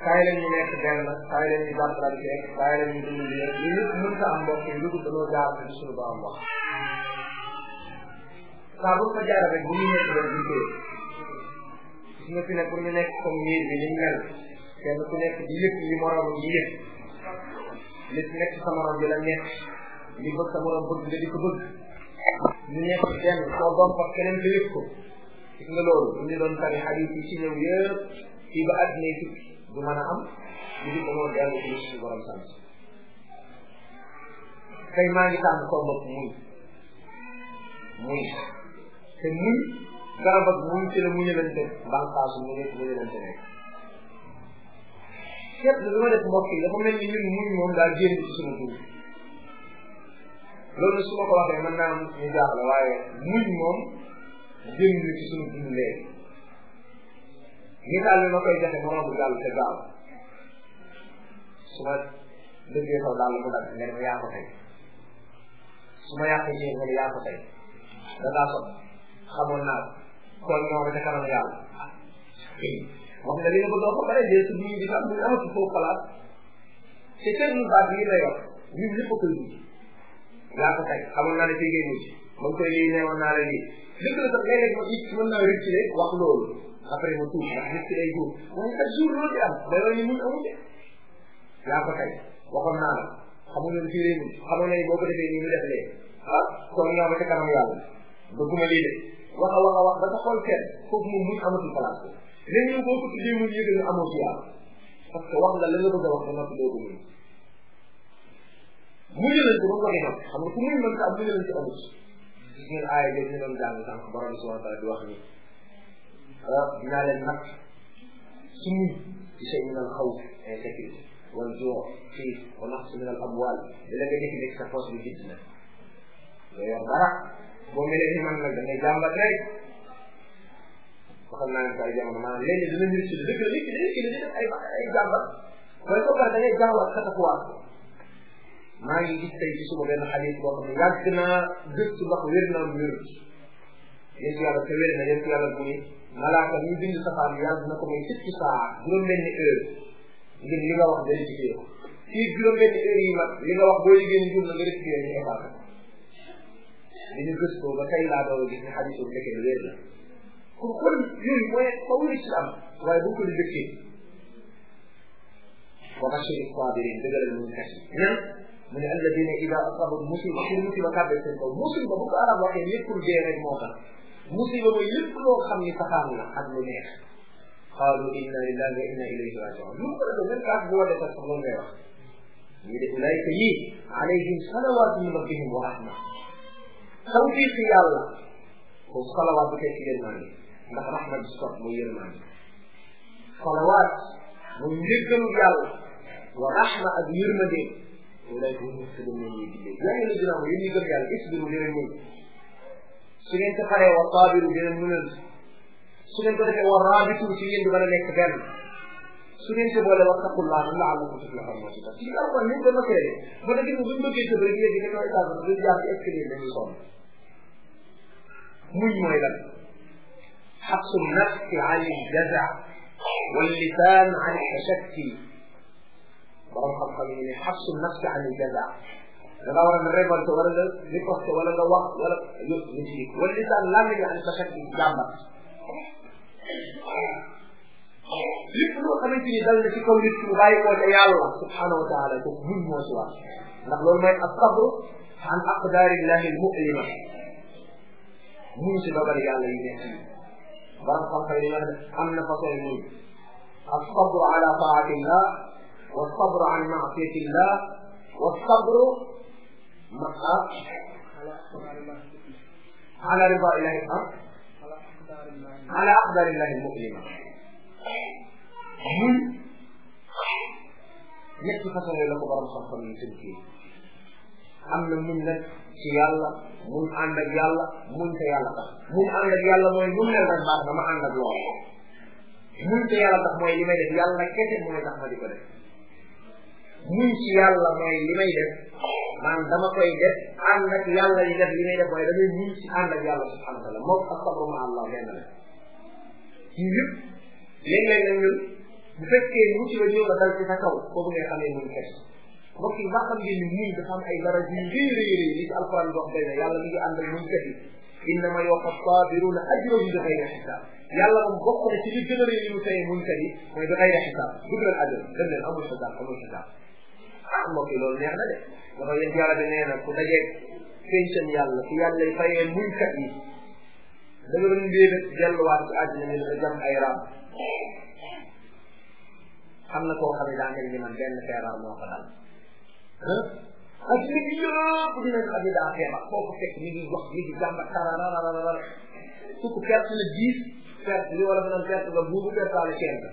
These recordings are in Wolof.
kaay leen ñu nekk benn kaay leen ñu jàppalante kaay leen ñu dund li li lépp mën ta am mbokk yi dugg dañoo jaar ci suñu borom wax saa bu ko jaaree rek bu ñu nekk rek ñu koy gis nga fi ne pour ñu nekk comme miir bi ni mel kenn ku nekk di yëg li morom yi yëg li nekk sa morom bi la nekk li bëgg sa morom bëgg nga di ko bëgg ñu nekk benn soo doon fa keneen ko yëg ko gis nga loolu bu ñu doon tari xadiis yi ci ñëw yëpp fii ba àddina yi tukki du mën a am lu dul dañoo dellu ci suñu borom sant tey maa ngi tànn koo bopp muñ muñ te muñ garab ak muñ ci la muñalante bànqaasu mu nekk muñalante nekk képp li ma def mbokk yi dafa mel ni ñun muñ moom daal génn ci suñu dund loolu su ma ko waxee mën naa am ñu jaaxle waaye muñ moom génn ci suñu dund léegi misaal bi ma koy joxe moom bu jàll te gaaw su ma dëggee saw daal mu dagg nga ne ma yaa ko tey su ma yàqee ci nga ne yaa ko tey da ngaa sot xamoon naa kon ñoo ba ca kanam yàlla wax nga li nga bëgg a wax bare dee su bii di am muy amatu foofu xalaat te seen ñu baat yi lay wax ñun lépp a koy dugg yaa ko tey xamoon naa ne fii ngay mujj ba nga koy lii neewoon naa la lii dëgg la sax léeg-léeg ma it mën naa rëcc rek wax loolu après ma tuub ndax nit ki day tuub waaye chaque jour loolu di am day wane ni mun amu de yaa ko tey waxoon naa la xamuñu ne fii lay mujj xamoon na ni boo ko defee nii ñu def lee ah kon ñoo ba ca kanam yàlla bëgguma lii de wax a wax a wax ba sa xool kenn foofu moom muñ amatul place ko léegi yow boo ko tuddee muñ yëgal nga amoo ci yàlla parce que wax nga la nga bëgg a wax ba noppi doo ko muñ muñalante ba ko defal xam nga ku muñ mën ta am muñalante amut gis ngeen aaya jooju ñu doon jàng sànq borom bi subhanahu wa taala di wax ni ah dinaa leen nag su muñ ci shay min al xawf insécurité wal joo xiif wa naqs min al amwal di la nga jëkki nekk sa poche bi gis na doo yor dara boo melee ni man nag da ngay jàmbat rek waxal naa leen ko ay jamono maanaam léegi dina mbir ci dëgg la nit ki nit ki di def ay ay jàmbat waaye soo pare da ngay jàmbat xatakuwaat ko maa ngi gis tey ci suba benn xadis boo xam ne yàgg naa gëstu ndax wér naa mu wér yéen yàlla te wér na yéen yàlla mu ni malaaka ñu bind safaan yàlla dina ko may fukki saa juróom benni heure ngir li nga wax vérifié ko fii juróom benni heure yi mat li nga wax boo liggéey ni jur na nga rectifié ñu effacé ko dañu gëstoo ba tey laa doon gis ne xadis boobu fekkee wér la kon kon yooyu mooy fa wuri ci am waaye bu ko di dëkkee wa bashir sabirin dëggalal ñu kat ñan mu ne alladina ida asabat musiba pour musiba kàbbee seen kaw musiba bu ko arab waxee léppul dee rek moo tax musiba mooy lépp loo xam ni saxaan la ak lu neex qaalu inna lillahi wa inna ilayhi rajiun lu mu ko defee même kaas bu wadee sax loolu ngay wax ñu de ulaayka yi alayhim salawatu min rabbihim wa rahma tawfiq yàlla ko salawaat bu tekki yërmande ndax rahma bi sot mooy yërmande salawaat mooy njëggalu yàlla wa rahma ak yërmande ulaayka hum muhtadun ñoom ñuy diggee yaa ngi la dinaa mo yéen ñi gëm yàlla isbiru dina muñ su ngeen ko paree wa saabiru dina muñal su ngeen ko defee wa raabitu ci yéen di mën a nekk benn su ngeen ko boole wa taqullah la laallakum tuflihun moo ci tax ci alquran ni ko nokkee ba da gis buñ bëggee tëb rek yéegi dañoo état du jaar ci escalier dañuy sonn muñ mooy lan xabsu nafsi an iljaza واللسان عن التشكي borom xam-xam yi ne xabsu nafsi an iljaza da nga war a révolte wala nga riposte wala nga wax wala yëpp ñu ci wala lisaan lan la an tashakki jàmbat lépp loo xamante ni dal na ci kaw nit ki mu bàyyi koo ca yàlla subhanahu wa taala ko muñ moo ci wax ndax loolu mooy asabru an aqdarillahi almu'lima muñ ci dogal yàlla yi nekk yi borom xam-xam yi wax ne am na façon muñ الصبر على طاعة الله والصبر عن معصية الله والصبر على رضا الله على أقدار الله المؤلمة من ñetti façon yooyu la ko borom xam-xam yi tënkee am na muñ nag ci yàlla muñ ànd ak yàlla muñ te yàlla tax muñ ànd ak yàlla mooy nu mel rek baax na ma ànd ak loolu muñ te yàlla tax mooy li may def yàlla kese mooy tax ma di ko def muñ ci yàlla mooy li may def man dama koy def ànd ak yàlla di def li may def waaye damay muñ ci ànd ak yàlla subhanahu wa taala moom ak sabru ma allah benn la ci yëpp léeg-léeg nag ñun bu fekkee musiba ñëw na dal ci sa kaw boobu ngay xamee muñ kat mbokk yi baa xam ngeen ni muñ dafa am ay dara yu rëy rëy rëy li ci alquran wax day ne yàlla mi ngi ànd ak muñ kat yi innama yuwaffa sabiruna ajrahum bi xayri xisaab yàlla moom bokk na ci li gën a rëy li mu tey muñ kat yi mooy bi xayri xisaab dugg leen àjjana dem leen amul xisaab amul xisaab ah mbokk yi loolu neex na de dafa yéen yàlla bi nee na ku dajeeg pencam yàlla ku yàlla fayee muñ kat yi da nga doon mbéy delluwaat ci àddina ñu dafa jam ay raam am na koo xam ne daa mel ni man benn feebar moo ko dal ak li gi yëpp dina xam ne daa feebar foo ko fekk mi ngi wax mi ngi jàmbat tararararara su ko perte la dix perte li wala naan perte nga buubu pertaale quinze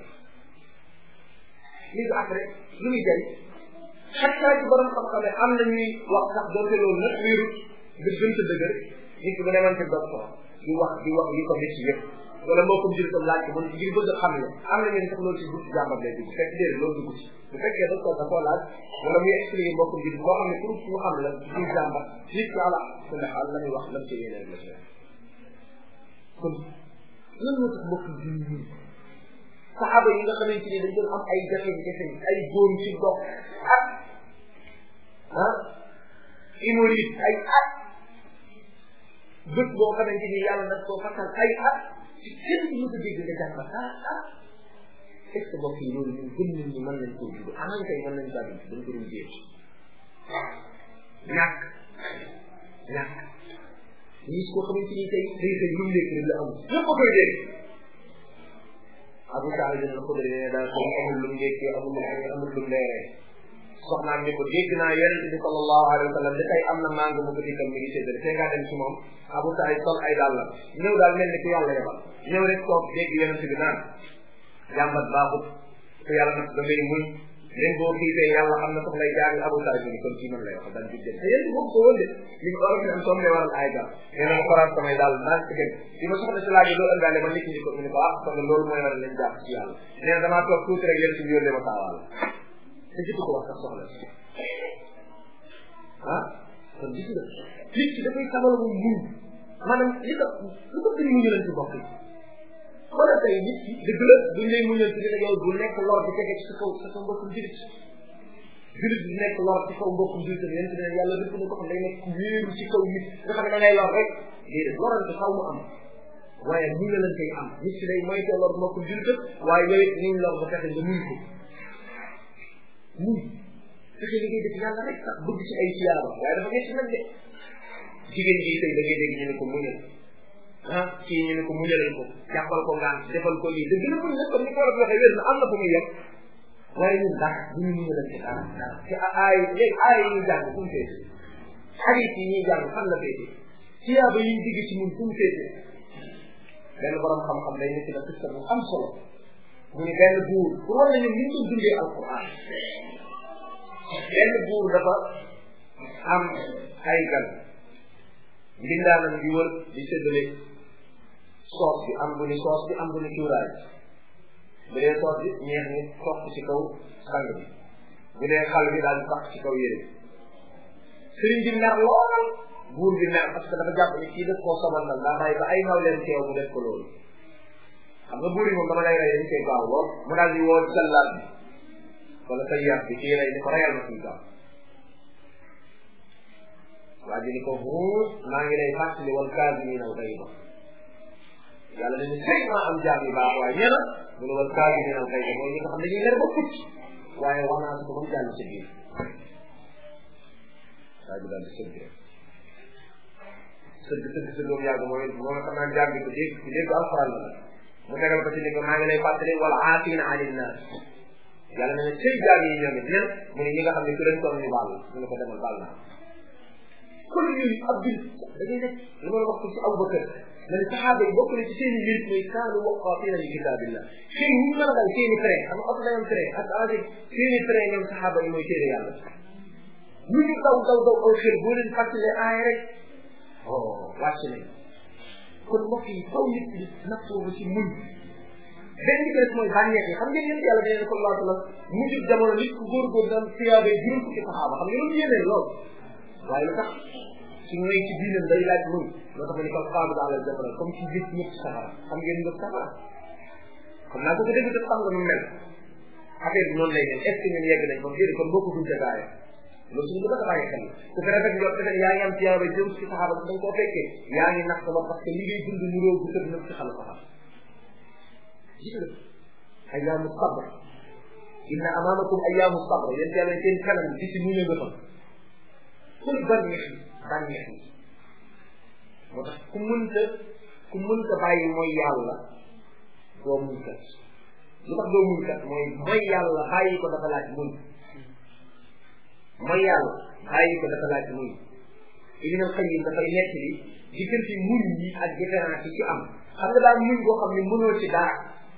li après lu muy jëriñ chaque fois ci borom xam-xam am na ñuy wax sax doonte loolu nag wéerut nga gën sa dëgër nit ki bu demoon ci docteur di wax di wax li ko métti yëpp wala mbokkum jël ko laaj ko man ngir bëgg a xam ne am na ñeen sax loolu ci dugg jàmbat lay dugg fekk déedéet loolu dugg ci bu fekkee docteur da koo laaj wala muy expliqué mbokkum jël boo xam ne pour mu xam la ci jàmbat nit ki ala ku ne xaal la muy wax lam ci yéene la ci kon lan moo tax mbokkum jël ñi saxaaba yi nga xamante ni dañ doon am ay jafe-jafe ay góom ci dox ak ah hémorroïde ay at bët boo xamante ni yàlla nag koo fattal ay at ci kenn du ko dégg nga jàmbat ah ah est ce que mbokk yi loolu ñun gën nañ ni mën nañ koo jublu aman kay mën nañ kaa dund dañ ko doon jéem ñàkk ñàkk gis koo xamante ni tey day xëy lu mu lekk rek la amul ñëpp a koy dégg Abu Saïd dina ko dégg daal ko amul lu mu lekkee amul lu amul lu mu leeree soxnaam ni ko dégg naa yonente bi sallallahu alayhi wa sallam da tey am na màng mu ko dikkal mi ngi séddale te ngaa dem ci moom Abu Saïd sol ay dàllam ñëw daal mel ni ku yàlla yebal ñëw rek toog dégg yonente bi naan jàmbat baaxut ku yàlla nag da ngay muñ même boo xiifee yàlla xam na sax lay jaami Abu Saïd ni kon kii man lay wax daal di dem te yéen boobu ko woon de li ko war a am soom lay waral ay gam nee na ma xoraat samay daal ndànk ci gën li ma soxla si laajee loolu ëndaale ma nit ñi ko mu ne ko ah kon loolu mooy waral lañ jàpp ci yàlla nee na damaa toog tuuti rek yéen si yónnee ma taawaal te jiitu ko wax sax soxla si ah kon gis nga nit ki dafay xamal mu muñ maanaam li ko li ko bëri muñu leen ci bokk yi wala tey nit ki dëgg la duñ lay muñal ci ne yow du nekk lor di tege ci sa kaw sa kaw mbokkum julit julit du nekk lor ci kaw mbokkum julit yéen ne yàlla dëgg na ko xam day nekk wéeru ci kaw nit nga xam ne da ngay lor rek déedéet lorante xaw mu am waaye muñ la leen koy am nit ki day moytoo lor mbokkum julit waaye yooyu niñ lor ba fexe nga muñ ko muñ fexe li ngay def yàlla rek sax bëgg ci ay siyaaba waaye dafa nekk nag de jigéen ji tey da ngay dégg ñu ne ko muñal ah kii ñu ne ko muñalal ko jàppal ko ngaan defal ko lii dëgg la muñ nag comme ni ko war a waxee wér na am na fu muy yem waaye ñun ndax bu ñu muñalal ci dara dara te aay léegi aay yi ñuy jàng fu mu féete xarit yi ñuy jàng fan la féete siyaaba yi ñu digg ci mun fu mu féete benn borom xam-xam day nekk na kista bu am solo mu ne benn buur pour war nañu ni ñu doon dundee alquran benn buur dafa am ay gan mbindaanam di wër di séddale soos bi am bu ni soos bi am bu ni cuuraay bu dee soos bi ñeex ni toq ci kaw sang bi bu dee xal bi daal di tax ci kaw yére bi sëriñ bi mer lool buur bi mer parce que dafa jàpp ni kii def koo sobal nag daa bàyyi ba ay naw leen teew mu def ko loolu xam nga buur yi moom dama lay rey dañ koy gaaw lool mu daal di woo sallaat bi wala sa yàq bi kii rey ni ko reyal ma suñ gaaw waa ji ni ko huut maa ngi lay fàttali wal kaazimiina al gayza yàlla dañu sëy maa am jaam yu baax waaye ñeena mu ne wal kaazimiina al gayza mooy ñi nga xam dañuy mer ba fucc waaye wax naa ko ba mu jàll ci biir waa ji daal di sëgg rek sëgg sëgg sëgg boobu yàgg mooy moo nga xam naa jaam bi ko dégg ku dégg alxuraan la mu tegal ko ci ni ko maa ngi lay fàttali wal aafiina anin naas yàlla na ne sëy jaam yi ñoom it ñen mu ne ñi nga xam ne ku leen toll ni baal mu ne ko demal baal naa kon yooyu ab bil da ngay nekk li ma la wax ko ci Abubakar na ne saxaaba yi bokk na ci seen i mbir mooy kaanu waqaafina li kitaabillah seen ñu mën a dal seen i frein xam nga oto day am frein ak agi seen i frein ñoom saxaaba yi mooy téere yàlla ñu ñu daw daw daw aw xel boo leen fàttale aay rek oh wàcc nañ kon mbokk yi faw nit ñi nattoo ba ci muñ benn bi rek mooy bànneex yi xam ngeen yéen yàlla dañu ne sallallahu alayhi wa sallam mujj jamono nit ku góorgóor daan siyaaba yi juróom fukki saxaaba xam nga loolu yéeneen lool waaye lu tax su ñëwee ci diinam day laaj muñ loo tax ma ni ko xaadu daal la jafara comme ci gis ñëpp safara xam ngeen ngëp safara xam naa ko ko dégg te xam nga nu mel affaire bi noonu lay dem est ce que ñun yegg nañ kon déedéet kon bokkutuñ ca gaaya loolu suñu bëgg a bàyyi xel ku ko rafet njort defe yaa ngi am tiyaaba jëm ci saxaaba da nga koo fekkee yaa ngi nax sama parce que li ngay dund ñu réew bu tëdd nag ci xala saxaaba gis nga ayaamu sabr inna amaamakum ayaamu sabr yéen yàlla seen kanam di si muñe nga fa kul bànneex yi bànneex yi moo tax ku mënta ku mënta bàyyi mooy yàlla doo muñ kat lu tax doo muñ kat mooy mooy yàlla bàyyi ko dafa laaj muñ mooy yàlla bàyyi ko dafa laaj muñ Ibn al-Qayyim dafay nekk li diggante muñ yi ak différence yi ci am xam nga daal muñ boo xam ne mënoo ci dara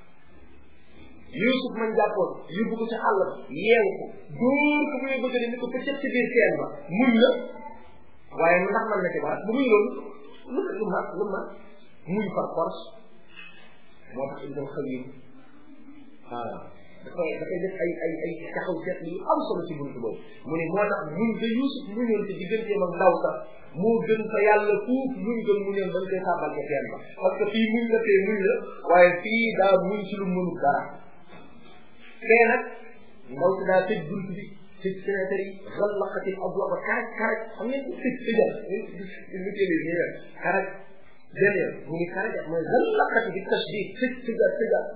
Yuusuf man jàppoon yóbbu ko ci àll ba yeewu ko dóor ko muy bëgg ni ko pëccëg ci biir teen ba muñ la waaye ndax man na ci dara bu muy loolu lu lu ma lu ma muñ par force moo tax Ibn al-Qayyim waaw dafay dafay def ay ay ay taxaw seet yu am solo ci buntu boobu mu ne moo tax muñ ba Yuusuf muñoon ci digganteem ak ndaw sax moo gën fa yàlla fuuf muñ gën mu neen bañ koy sàbbal ca teen ba parce que fii muñ la fee muñ la waaye fii daa muñ ci lu mënul dara fee nag ndaw si daa tëj bunt bi tëj fenêtre yi xallaqati abwa ba karaj karaj xam ngeen tëj tëjal lu télé nii rek karaj beneen mu ni karaj mooy xallaqati bi tashdid tëj tëjal tëjal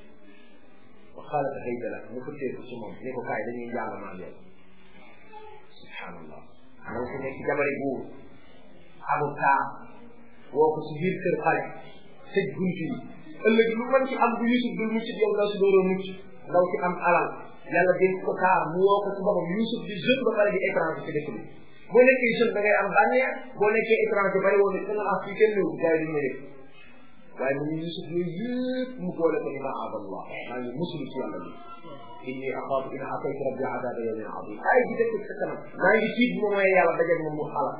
xaalata hayda la mu fëtteeku ci moom ne ko kaay dañuy jàng maa yow subhanallah ndaw si nekk jabari buur amu taa woo ko si biir kër xale tëj bunt yi ëllëg lu mën ci am bu Yusuf dul mucc yow ndaw si dooroo mucc ndaw si am alal yàlla dénk ko taar mu woo ko ci boppam Yusuf di jeune ba pare di étranger ci dëkk bi boo nekkee jeune da ngay am bànneex boo nekkee étranger bari woon da nga am fii kenn néew gars yi duñ ma yëg waaye mu ngi Yusuf yooyu yëpp mu boole ko ni ma abadallah maa ngi musulu ci yàlla bi inni axaafu in ataytu rabbi adaba yawmin adim ay ji dëkk sa kanam maa ngi tiit bu ma mooy yàlla dajeeg moom mu xalaat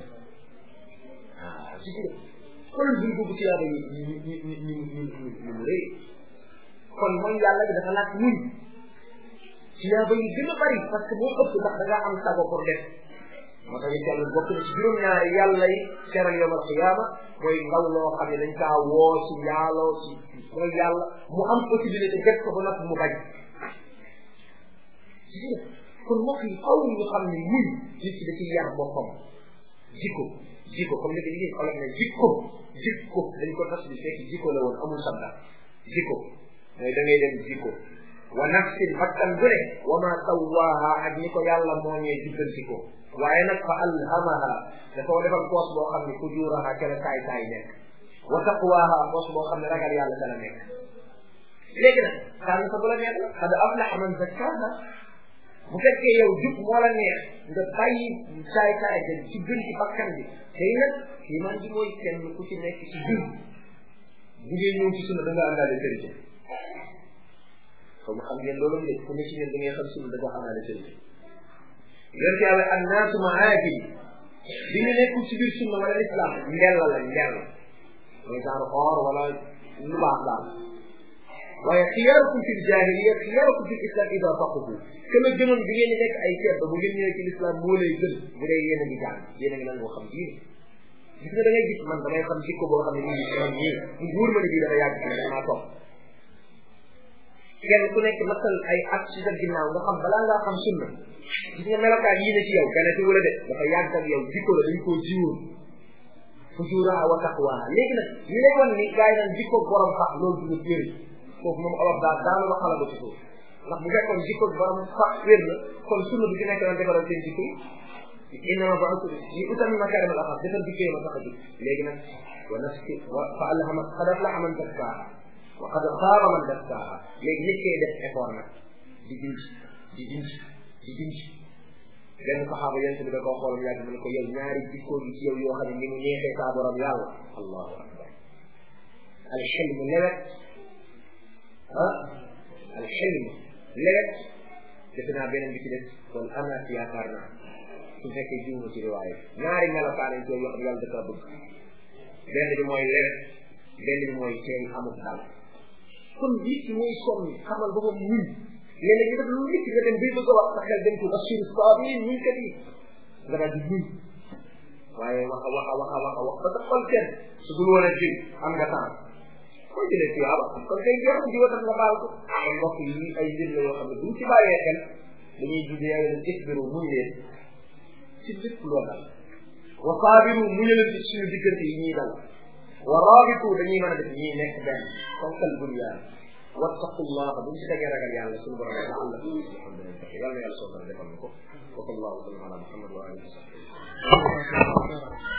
ah si si xoolal buñ boobu ci yàlla yi ñu ñu ñu ñu ñu ñu mu rëy kon mooy yàlla bi dafa laaj muñ ci yàlla yi gën a bari parce que moo ëpp ndax da ngaa am sago pour def moo tax yàlla bokk na ci juróom-ñaari yàlla yi seeral yawmal qiyaama mooy ndaw loo xam ne dañ kaa woo ci yàlla ci mooy yàlla mu am possibilité def ko ba noppi mu bañ kon mbokk yi faw ñu xam ne muñ nit ki da ci yar boppam jikko jikko comme léegi liggéey olof ne jikko jikko dañ ko tas bi fekk jikko la woon amul sabda jikko mooy da ngay dem jikko wa nafsin bakkan bu ne wa ma sawaaha ak ni ko yàlla moo ñee jubbanti ko waaye nag fa alhamaha dafa defal poos boo xam ne fujuraha ca la saay saay nekk wa taqwaha poos boo xam ne ragal yàlla ca la nekk léegi nag tànn sa bu la neex la qad aflaha man zakkaha bu fekkee yow jub moo la neex nga bàyyi saay saay te ci gën ci bakkan bi tey nag iman ji mooy kenn ku ci nekk ci jub bu ngeen ñëw ci sunna da nga àndaale sëriñ comme xam ngeen loolu de ku ne ci ñun da ngay xam sunna da nga àndaale sëriñ yonent yàlla annaasu maajil bi ñu nekkul ci biir sunna wala islam ndell la ndell mooy genre or wala lu baax daal waaye xiyaarukum fi jahiliya xiyaarukum fi islam ida faquhu kama gënoon bi ngeen di nekk ay ceeb bu ngeen ñëwee ci l'islam moo lay gën bu dee yéen a ngi jàng yéen a ngi nangoo xam diine gis nga da ngay gis man damay xam jikko boo xam ne nii man nii mu wóor ma ne bii dafa yàgg ci damaa toog kenn ku nekk matal ay at ci sa ginnaaw nga xam balaa ngaa xam sunna gis nga melokaan yii ne ci yow gane ci wala de dafa yàgg ak yow jikko la dañ koo jiwoon fujuraa wa taqwaa léegi nag li lay wan ni gars yi naan jikko borom sax loolu du wér foofu moom olof daal daanu la xala ba ci suuf ndax bu fekkoon jikko borom sax wér na kon sunna bi ci nekk naan defaral seen jikko yi innama ba'athu li utammima makarim al axlaq defar jikko yi ma tax a jóg léegi nag wa nafsi wa fa alhama qad aflaha man zakkaaha wa qad xaaba man dassaaha léegi nit koy def effort nag di dindi di dindi di dindi benn saxaaba yonent bi da koo xool yàgg mu ne ko yow ñaari jikkoo gi ci yow yoo xam ne ni mu neexee saa borom yàlla allahu akbar alxilm lewet ah alxilm lewet defe naa beneen bi ci des kon anaat yaakaar naa su fekkee jiwma ci riwaaye ñaari melokaan ci yow yoo xam ne yàlla da kaa bëgg benn bi mooy lewet benn bi mooy teey amut dal kon nit ki mooy sonn xamal ba moom muñ léeg-léeg ñu def lu nit nga dem bay bëgg a wax sa xel dem ci bashir sabirin muñ kat yi nga daal di muñ waaye waxa waxa waxa waxa wax ba sa xol kenn su dul woon a jël am nga temps koy jëlee tuyaaba kon kay jeex na jiwatal nga baal ko kon mbokk yi ay mbir la yoo xam ne buñ ci bàyyee xel dañuy jugee yàlla ne isbiru muñ leen ci lépp loo dal wa saabiru muñalante ci suñu diggante yi ñuy dal wa raabitu dañuy mën a def ñuy nekk benn fonkal bunyaan wattaqullaha buñ ci tegee ragal yàlla suñu borom la allah alhamdulillah yàlla na yàlla soo defal na ko wa sallallahu wa sallam ala muhammad wa alihi wa sahbihi